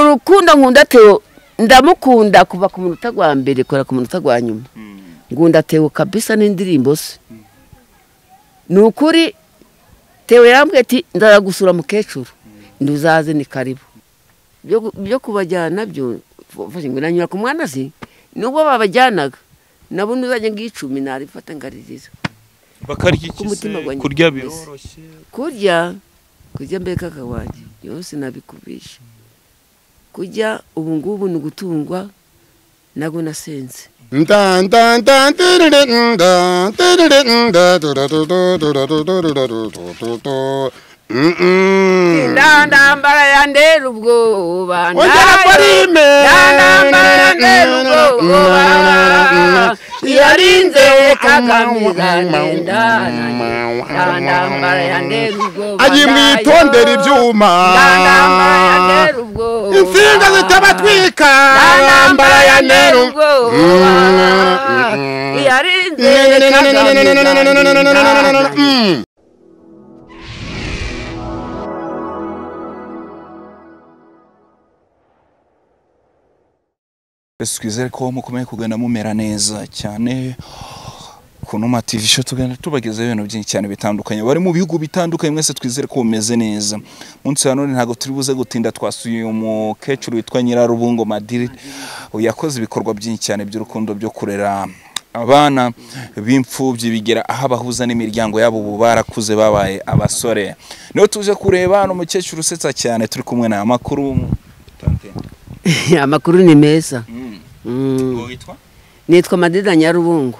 urukundo nkunda teo ndamukunda kuva ku munota gwa mbere kora ku munota gwa nyuma ngunda teo kabisa n'indirimbo se ni ukuri teo yarambwiye ati ndazagusura mukecuru nduzaze ni karibu byo kubajyana byo nanyura ku mwana ze nubwo babajyanaga nabo ntuzajya ngicumi narifata ngaririza bakarya Ku mutima ikise wanjye kurya mbese. biroroshye kurya kurya mbega akawanjye yose nabikubisha kurya ubu ngubu ni ugutungwa nabwo nasenze ndandambara yandera ubwoba Ongera parime. ndandambara yandera ubwoba iyarinze kakamiza genda ndandambara yandera ubwoba agiye mu itondera ibyuma ndandambara yandera ubwoba insinga zitabatwika ndandambara ndambara ya yandera neru ubwoba iyarinze kakamiza Yesu twizere ko mukomeye kugana mumera neza cyane ku Numa TV show tugana tubagezaho ibintu byinshi cyane bitandukanye bari mu bihugu bitandukanye mwese twizere ko mumeze neza munsi ya none ntabwo turi buze gutinda twasuye umukecuru witwa Nyirarubungo Madrid yakoze ibikorwa byinshi cyane by'urukundo byo kurera abana b'imfubyi bigera aho abahuza n'imiryango yabo ubu barakuze babaye abasore niho tuje kureba hano umukecuru usetsa cyane turi kumwe na makuru Tante. amakuru ni meza Mm. Mm. Uwo witwa nitwa madida nyarubungu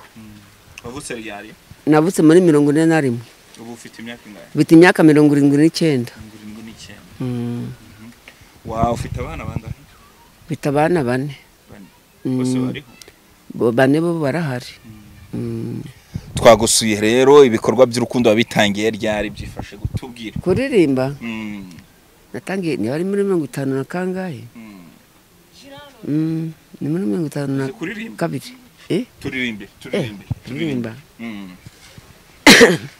Wavutse ryari? navutse muri mirongo ine na rimwe Ubu ufite imyaka ingahe? mfite imyaka mirongo irindwi n'icyenda Mirongo irindwi n'icyenda. Mm. Wa ufite abana bangahe? mfite abana bane Bane. Mm. Bose bariho. Bo- bane bo barahari Mm. Twagusuye rero ibikorwa by'urukundo wabitangiye ryari byifashe gutubwira. kuririmba Mm. natangiye niba ari muri mirongo itanu na kangahe Mm. Mm. ni muri mirongo itanu na Uzi kuririmba? kabiri Eh? Turirimbe, Eh, turirimbe, kuririmba Mm.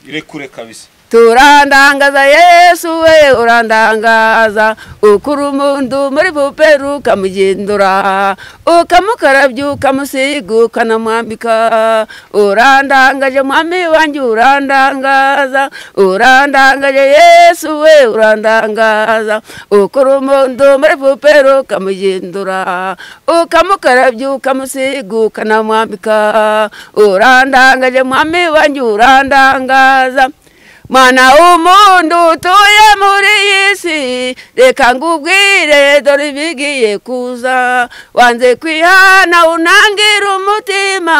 Irekure kabisa. turandangaza yesu we urandangaza ukura umuntu muri buperu ukamugendura ukamukarabya ukamusiga ukanamwambika urandangaje mwami wanjye urandangaza urandangaje yesu we urandangaza ukura umuntu muri buperu ukamugendura ukamukarabya ukamusiga ukanamwambika urandangaje mwami wanjye urandangaza mwana w'umuntu utuye muri iyi si reka ngubwire dore ibigiye kuza wanze kwihana unangira umutima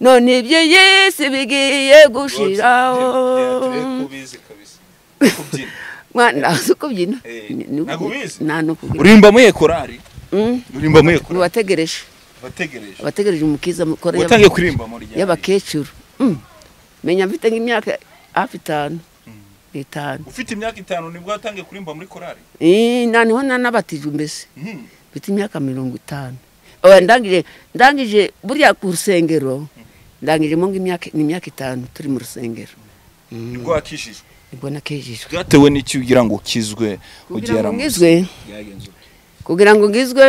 none iby'iyi si bigiye gushiraho Kubizi kabisa. Kubyina. mwana si ukubyina Eh, Ni- ni ukubyina. nakubizi. nta ni ukubyina Urimba muye korari. Mm, Urimba muye ni korari. uwategereje Bategereje. abategereje umukiza mukora y'aba- Watangiye kuririmba muri ryari? y'abakecuru Mm. menya mfite nk'imyaka hafi itanu itanu Ufite imyaka itanu nibwo watangiye kuririmba muri korari? Eh, na niho nanabatijwe mbese Mm. mfite imyaka mirongo itanu Oya, ndangije ndangije buriya ku rusengero ndangijemo nk'imyaka ni imyaka itanu turi mu rusengero Nibwo wakishije. nibwo nakejejwe byatewe n'icyo ugira ngo ukizwe kugira ngo mu ngizwe kugira ngo ngizwe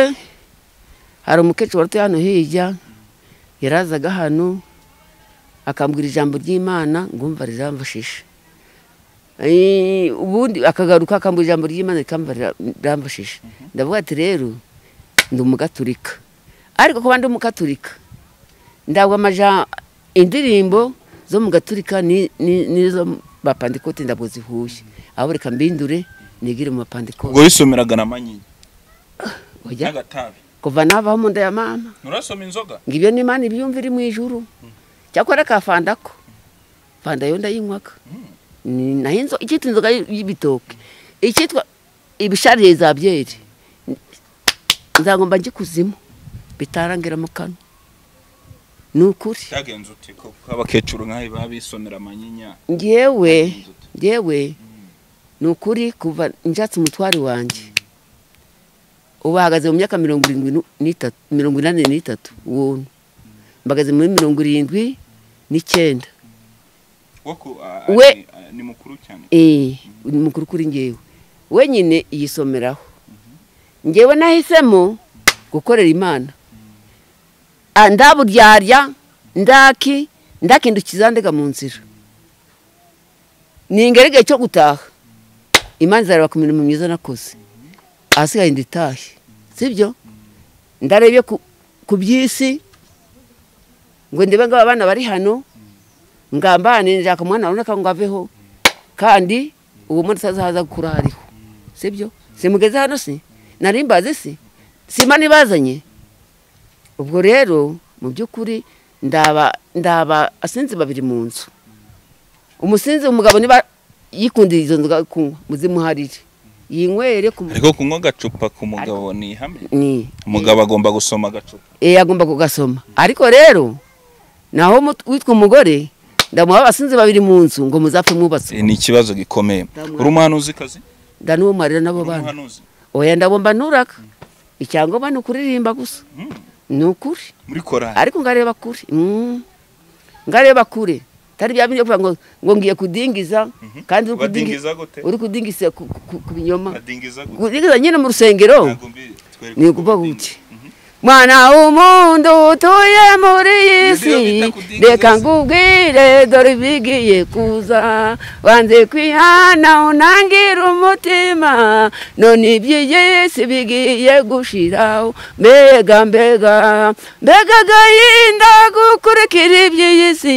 hari umukecuru wari utuye hano hirya yarazaga hano akambwira ijambo ry'imana ngumva riramfashisha Eh, ubundi akagaruka akambwira ijambo ry'imana rikamba riramfashisha ndavuga ati rero ndi umugaturika ariko kuba ndi umugaturika ntabwo amaja indirimbo zo mu gaturika ni- ni- n'izo mu bapandikote ntabwo zihuye ahubwo reka mbindure nigire mu ubwo bapandikote wisomeraga na manyinya Oya. n'agatabi kuva navaho mu nda ya mama nurasoma inzoga ngo ibyo ni imana ibyumva iri mu ijuru cyakora akafanda ko fanda yo ndayinywaga Ni- naho inzo- icyitwa inzoga y- y'ibitoke icyitwa ibishariye za byeri nzagomba njye kuzimu bitarangira mu kanwa ni ukuri cyagenze uti ko abakecuru nk'ayo baba bisomera manyinya ngewe ngewe ni ukuri kuva njatse umutwari wanjye ubu ahagaze mu myaka mirongo irindwi nu- n'itatu mirongo inani n'itatu wuntu mbagaze muri mirongo irindwi n'icyenda wo ku- a- We. ni- a- ni mukuru cyane eee ni mukuru kuri ngewe wenyine yisomeraho ngewe nahisemo gukorera imana Ah, ndaburyarya ndaki ndakindukiza ndega mu nzira ningerege cyo gutaha imana izareba ku mirimo myiza nakoze ahasigaye nditahe sibyo ndarebye ku- ku by'isi ngo ndebe ngo aba bana bari hano ngambane nshaka umwana runaka ngo aveho kandi uwo munsi azaza gukura hariho sibyo simugeze hano si nari mbazi si simba nibazanye ubwo rero mu by'ukuri ndaba ndaba asinzi babiri mu nzu umusinzi umugabo niba yikundiye izo nzoga kunywa muzimuharire yinywere ku ariko kunywa agacupa ku mugabo ni ihame ni umugabo agomba gusoma agacupa eh, agomba kugasoma ariko rero naho mut- witwa umugore ndamuha abasinzi babiri mu nzu ngo muzapfe mwubatse Eh, ni ikibazo gikomeye Ndamwara. uri umuhanuzi kazi ndanuwo marira n'abo uri bana umuhanuzi oya ndabomba nuraka icyangombwa ni ukuririmba gusa Mm. ni ukuri muri korari ariko ngareba kure Mm. ngareba kure tari bya bindi byo kuvuga ngo ngo ngiye kudingiza kandi uri kudingiza badingiza gute uri kudingiza ku, ku, ku binyoma badingiza gute kudingiza nyine mu rusengero Ntabwo mbi- twereke ni uko ukuba badingiza. buke mwana w'umundu utuye muri iyi si Nibyo bita kudindiza reka isi. nkubwire dore ibigiye kuza wanze kwihana unangira umutima none iby'iyi si bigiye gushiraho mbega mbega mbega agahinda gukurikira iby'iyi si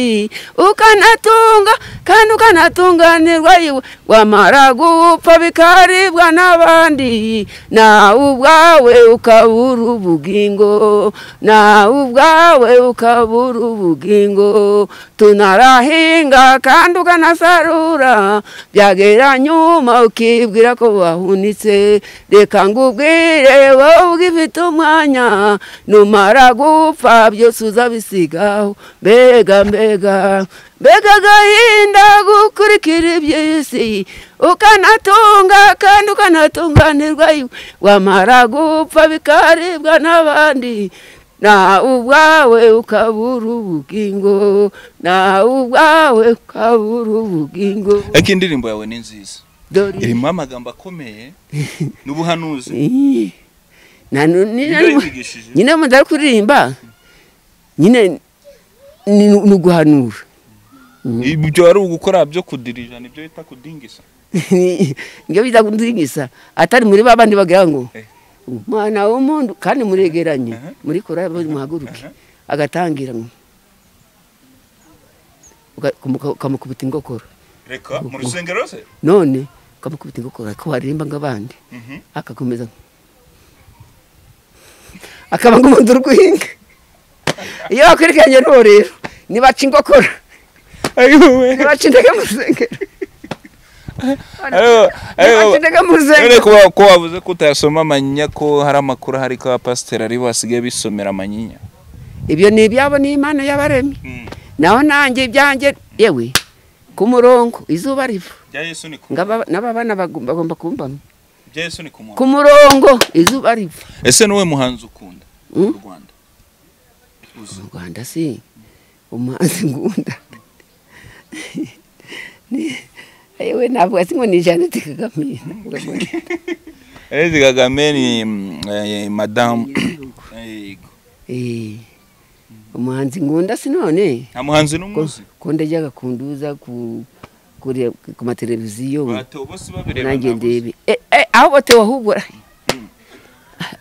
ukanatunga kandi ukanatunganirwa iwe wamara gupfa bikaribwa n'abandi nawe ubwawe ukabura ubugingo nawe ubwawe ukabura ubugingo tunarahinga kandi ukanasarura byagera nyuma ukibwira ko wahunitse reka ngubwire wowe ugifite umwanya numara gupfa byose uzabisigaho mbega mbega mbega agahinda gukurikira iby'isi ukanatunga kandi ukanatunganirwa iwe wamara gupfa bikaribwa n'abandi nawe ubwawe ukabura ubugingo nawe ubwawe ukabura ubugingo ariko indirimbo yawe ni nziza dore irimo amagambo akomeye n'ubuhanuzi Ih, na nu- ni- Nibyo nari- yigishije. nyine mu ndari kuririmba nyine ni ni uguhanura ibyo wari ugukora byo kudirija nibyo bita kudingisa nibyo bita kudingisa atari muri ba bandi bagira ngo Eh. umwana w'umuntu kandi muregeranye Aha. muri korari bari muhaguruke Aha. agatangira ngo uga- ukamu- ukamukubita ingokoro reka mu rusengero se none ukamukubita ingokoro ariko waririmba nk'abandi Mhm. akakomeza akaba nk'umuntu uri guhinga iyo bakurikiranye n'uwo rero nibaca ingokora ayiwe nibaca intege mu rusengero ayiwe nibaca intege mu none rusengero kuba ko wavuze ko utayasoma amanyinya ko hari amakuru ahari ko abapasiteri ari bo basigaye bisomera amanyinya ibyo ni ibyabo ni impano y'abaremye naho nanjye ibyanjye yewe ku murongo izuba riva bya yesu ni ku Ngaba- n'ababana bagu- bagomba kumbama bya yesu ni ku ku muntu murongo izuba riva ese ni wowe muhanzi ukunda Mm. mu rwanda uzi mu rwanda si umuhanzi ngunda Ni- yewe navuga ati ngo ni janete kagame Jeannette kagame ni mm, eh, madamu Yego. Eh, umuhanzi ngunda si none nta muhanzi ko n'umuzi ko ndajyaga kunduza ku kure- ku mateleviziyo batewe bose babireba nanjye ndebe ntabuze. Eh, eh, ahubwo tewa ahubwo ra-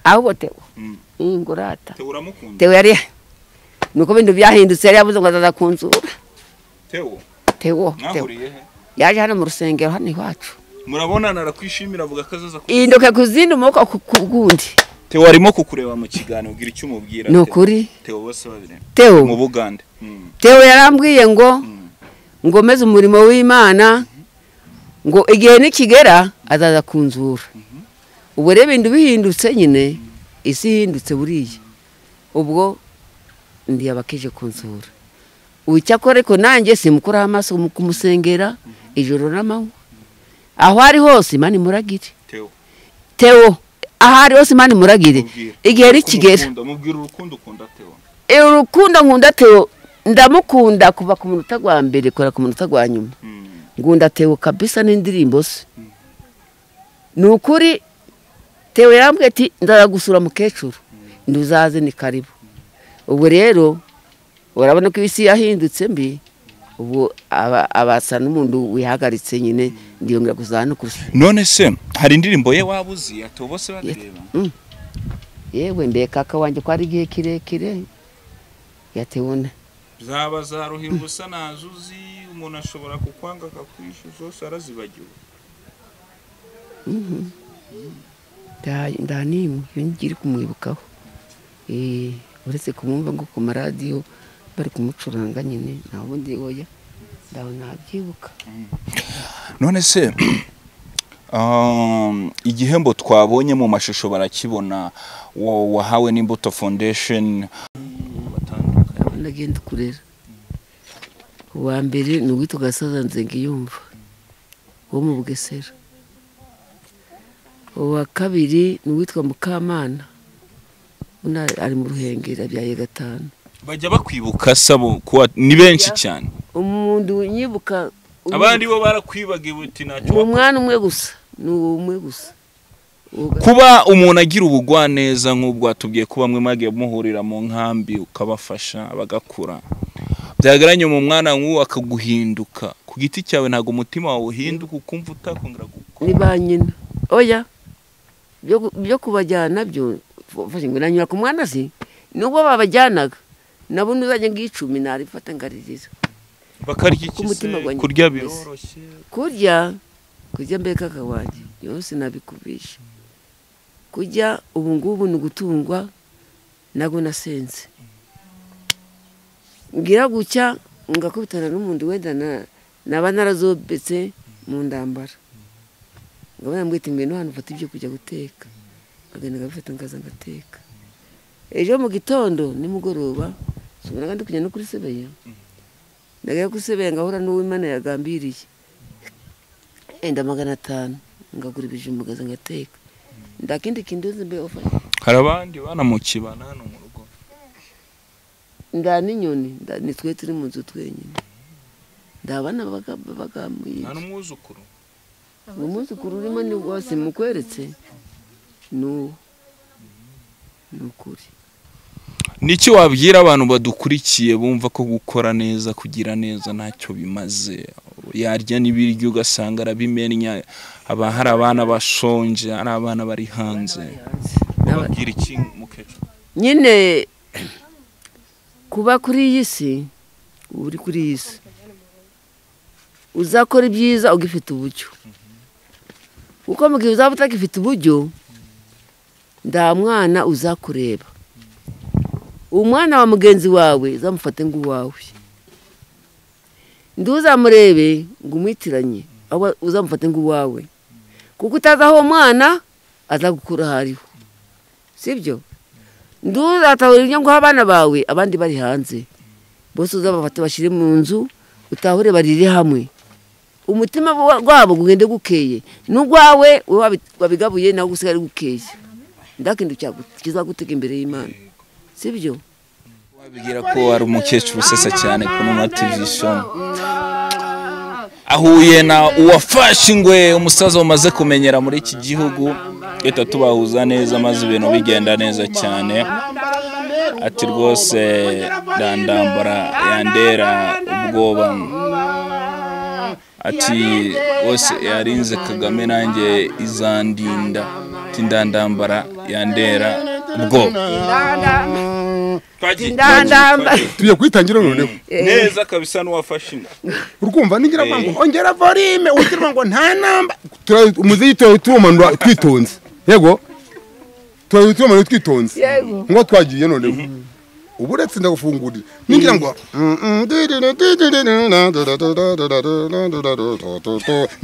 ahubwo tewa Mm. ingurata Teo uramukunda tewa yari nuko bintu byahindutse yari yabuze ngo azaza kunzura Teo tewo tewo mwahuriye he yaje hano mu rusengero hano iwacu murabonana arakwishimira avuga ko azaza ku- indoka ku zindi umwuka ku ku gundi Teo arimo kukureba mu kiganiro ubwira icyo umubwira ni Teo. ukuri Teo bose babiri mu tewo Bugande Mm. tewo yarambwiye ngo Mm. ngomeze umurimo w'imana ngo igihe nikigera azaza kunzura ubwo rero ibintu bihindutse nyine isi ihindutse buriya ubwo ndi abakije kunzura wicyakora ariko nanjye simukuraho amaso mu kumusengera ijoro n'amanywa aho ari hose imana imuragire Teo tewo aho ari hose imana imuragire mubwira igihe Uko nikigera umukunda, mubwira urukundo ukunda Teo Eh, urukundo nkunda teo ndamukunda kuva ku munota gwa mbere kora ku munota gwa nyuma Mm. ngunda teo kabisa n'indirimbo ze ni ukuri tewe yarambwiye ati ndaza gusura mukecuru nduzaze ni karibu ubwo rero urabona ko isi yahindutse mbi ubu aba- abasa n'umuntu wihagaritse nyine ndiyongera kuzana no kurusha none se hari indirimbo ye waba uzi ati ubu bose barareba yewe mbekaka wanjye ko ari igihe kirekire yatewuna zaba zaruhira ubusa nazuzi umuntu ashobora kukwanga akakwisha zose arazibagiwe ndanimwe iyo ngiri kumwibukaho Eh, uretse kumwumva ngo ku maradiyo bari kumucuranga nyine nta bundi oya ndabona nabyibuka none se um, igihembo twabonye mu mashusho barakibona wa- wahawe n'imbuto foundation nagenda kurera uwa mbere ni uwitwa gasaza nzengiyumva wo mu bugesera uwa kabiri ni uwitwa mukamana Uno ari mu ruhengeri abyaye gatanu bajya bakwibuka sabo kuwa ni benshi Ya. cyane umuntu unyibuka uyu- abandi bo barakwibagiwe uti ntacyo ni umwana umwe gusa ni uwo umwe gusa Uwo wak- ga- kuba umuntu agira ubugwa neza nk'ubwo watubwiye ko bamwe mwagiye muhurira mu nkambi ukabafasha bagakura byagaranye mu mwana nk'uwo akaguhinduka ku giti cyawe ntabwo umutima wawe uhinduka ukumva utakongera ni gukora ba nyina oya byo gu- byo kubajyana byo fashe ngo nanyura ku mwana si nubwo babajyanaga nabo nuzajya ngicumi narifata ngaririza bakarya ku mutima ikise wanjye kurya mbese. biroroshye kurya kurya mbega akawanjye yose nabikubisha kurya ubu ngubu ni ugutungwa nabwo nasenze ngira gucya ngakubitana n'umuntu wenda na- naba narazobetse mu ndambara ngabona mwita ngwino hano ufata ibyo kujya guteka agenda agabifata ngaza ngateka ejo mu gitondo nimugoroba subona kandi kujya no kuri sebeya ndagera kuri sebeya ngahura n'uwo imana yagambiriye enda magana atanu ngagura ibijumba ngaza ngateka nta kindi kinduzi mbe ofa hari abandi bana mu kibana hano mu rugo nda n'inyoni nda- ni twe turi mu nzu twenyine ndabana bagamuye nta n'umwuzukuru umwuzukuru urimo ni wose mukweretse ni uwo ni ukuri niki wabwira abantu badukurikiye bumva ko gukora neza kugira neza ntacyo bimaze yarya n'ibiryo ugasanga arabimenya haba hari abana bashonje hari abana bari hanze N'aba- bababwira iki mukecuru nyine kuba kuri iyi si uba uri kuri iyi si uzakora ibyiza ugifite uburyo kuko mu gihe uzaba utagifite uburyo nta mwana uzakureba umwana wa mugenzi wawe uzamufate nk'uwawe ntuzamurebe ngo umwitiranye ahubwo uzamufate nk'uwawe kuko utazi aho uwo mwana azagukura aho ariho sibyo nduzatahura inyungu abana bawe abandi bari hanze bose uzabafata bashyire mu nzu utahure barire hamwe umutima wa- wabo ugende gukeye n'ugwawe wowe wabi- wabigabuye nawe usigaye ari gukeye ndakintu kizagutega imbere y'imana sibyo wabwira ko ari umukecuru usesa cyane ku numa tivishon ahuye na uwafashe ingwe umusaza wamaze kumenyera muri iki gihugu leta tubahuza neza maze ibintu bigenda neza cyane ati rwose dandambara yandera ubwoba ati rwose yarinze kagame nanjye izandinda ati ndandambara yandera ubwoba Twagiye- Ndandamba. twagiye- tugiye kuyitangira noneho neza kabisa n'uwafashe inda urwumva ningira ngo ongera volume ugira ngo nta namba Tura- umuziki tuba tuwumanura twitonze yego tuba tuwumanura twitonze Yego. ngo twagiye noneho ubu uretse ndagufungurira ningira ngo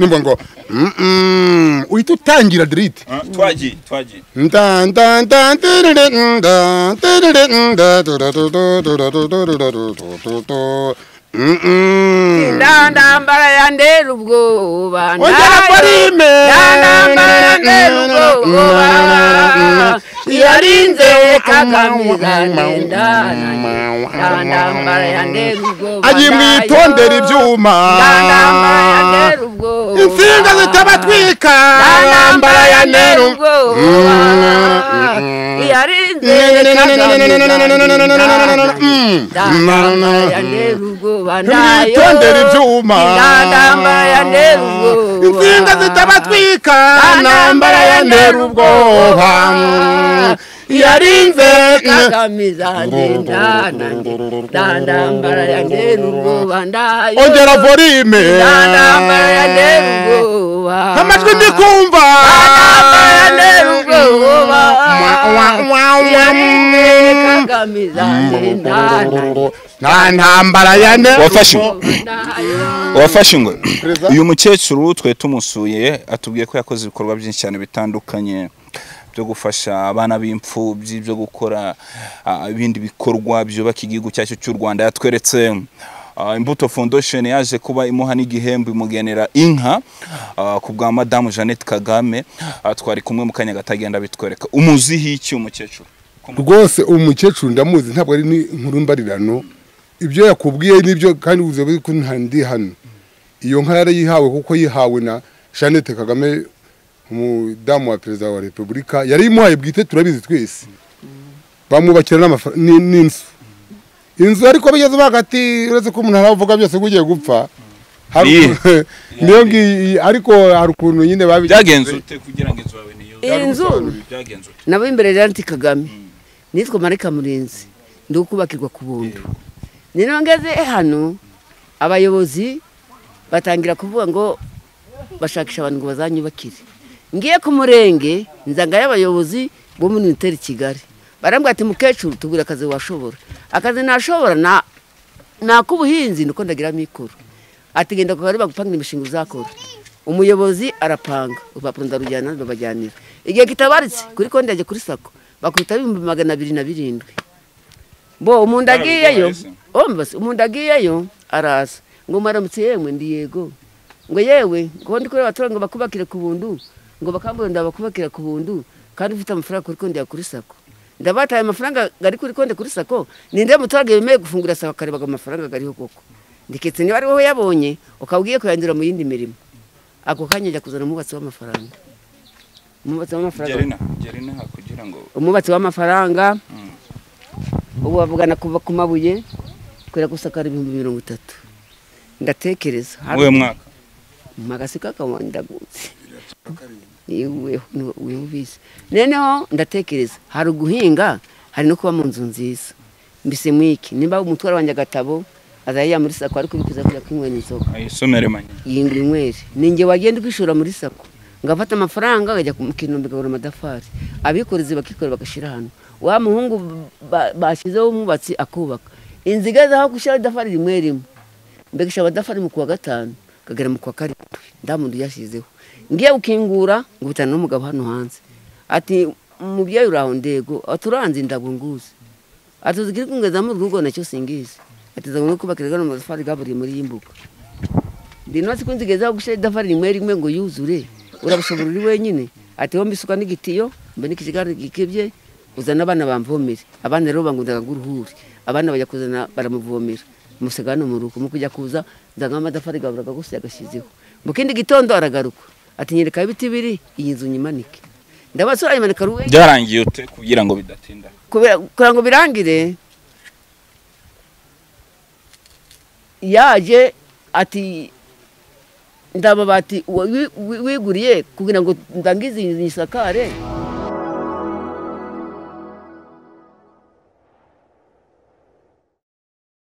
nimba ngo uhita utangira dirite twagiye twagiye Ongera ndandambara yandera ubwoba volume. Ndandambara yandera ubwoba yarinze kagamiza ngenda ndambara yandera ubwoba agiye mu itondera ibyuma ndambara yandera ubwoba insinga zitabatwika ndambara ndambara ya yandera neru ubwoba yarinze kagamiza ndambara yandera ubwoba ndayo mwitondera ibyuma ndambara yandera ubwoba insinga zitabatwika ntambara ya neru ubwoba yarinze kagamiza ndendana ndandambara yandera ubwoba ndayo ongera volime ndandambara yandera ubwoba amajwi ndi kumva ndandambara yandera ubwoba kagamiza ndendana nta ntambara ya neru wafashe ndayo wafashe ngo uyu mukecuru twari tumusuye atubwiye ko yakoze ibikorwa byinshi cyane bitandukanye byo gufasha abana b'imfubyi byo gukora ah, ibindi bikorwa byubaka igihugu cyacu cy'u rwanda yatweretse ah, imbuto foundation yaje kuba imuha n'igihembo imugenera inka ah, ku bwa madamu jeannette kagame Ah, twari kumwe mu kanya gatagenda bitwereka umuziho iki umukecuru rwose umukecuru ndamuzi ntabwo ari ni- inkuru mbarirano ibyo yakubwiye nibyo kandi uzobe ko nta ndi hano iyo nka yarayihawe kuko yihawe na jeannette kagame umudamu wa perezida wa repubulika yari imuhaye bwite turabizi twese bamwubakira n'amafa- ni- n'inzu inzu ariko bigeze baga ati uretse ko umuntu aravuga byose ngo ugiye gupfa hari- Niye. niyo ngiyi ariko hari ukuntu nyine babi byagenze ute kugira ngo inzu yawe niyo Inzu. byagenze ute nabo imbere Jeannette Kagame nitwa Marika Murinzi ndi ukubakirwa ku buntu ni nongeze hano abayobozi batangira kuvuga ngo bashakisha abantu ngo bazanyubakire ngiye ku murenge nzanga y'abayobozi bo muri Uniteri Kigali barambwira ati mukecuru tubwira akazi washobora akazi nashobora na nak'ubuhinzi niko ndagira mikoro ati genda kuba bagupangira imishinga uzakora umuyobozi arapanga urupapuro ndarujyana babajyanira igihe kitabaritse kuri konti yajya kuri sako bakubita ibihumbi magana abiri na birindwi bo umuntu agiyeyo Barabiguhaye se? ombase umuntu agiyeyo araza ngo maramutse yemwe ndi yego ngo yewe ngo ndi kureba abaturage ngo bakubakire ku buntu ngo bakambure ndabakubakira ku buntu kandi ufite amafaranga kuri konti ya kuri sako ndabataye amafaranga ari kuri konti kuri sako ninde muturage yemeye gufungura sako akareba ngo amafaranga ariho koko ndiketse niba ari wowe yabonye ukaba ugiye kuyandura mu yindi mirimo ako kanya ajya kuzana umwubatsi w'amafaranga umwubatsi w'amafaranga gerina gerina kugira ngo umwubatsi w'amafaranga ubu bavugana kuva ku mabuye kubera gusakara ibihumbi mirongo itatu ndatekereza muri uyu mwaka magasi kakawa ndagutse yewe niwe niwe ubizi noneho ndatekereza hari uguhinga hari no kuba mu nzu nziza mbese mwiki nimba umutwaro wanjye agatabo azajya muri sako ariko ubikuza kujya kwinywera inzoga ayisomere manye yinga inywere ninjye wagenda ukishora muri sako ngafata amafaranga akajya ku kinombe kagura amatafari abikorezi bakikorera bagashyira hano wa muhungu ba- bashyizeho umwubatsi akubaka inzu igeze aho gushyiraho idafari rimwe rimwe mbegesha abadafari mu kuwa gatanu kagera mu kuwa karindwi ndamuntu yashyizeho ngiye gukingura ngo bitana n'umugabo hano hanze ati umubyeyi uri aho ndego aturanze indabwo nguzi atuzi kiri kungeza mu rugo nacyo singizi ateza ngo kubakira gano amatafari gaburiye muri iyi mbuga ndi nasi kunzigezaho gushyira idafari rimwe rimwe ngo yuzure urabishobora uri wenyine ati hombi isuka n'igitiyo mbe n'ikijigari gikebye uzana abana bamvomere abana rero bangundaga nk'uruhuri abana bajya kuzana baramuvomera musiga hano mu rugo mu kujya kuza nzanga amatafari gaburaga gusa yagashyizeho mu kindi gitondo aragaruka ati nyereka aho ibiti biri iyi nzu nyimanike ndabasura ayimanika ruwe byarangiye ute kugira ngo bidatinda kubera kugira ngo birangire yaje ati ndababati wiguriye kugira ngo ndangize iyi nzu nyisakare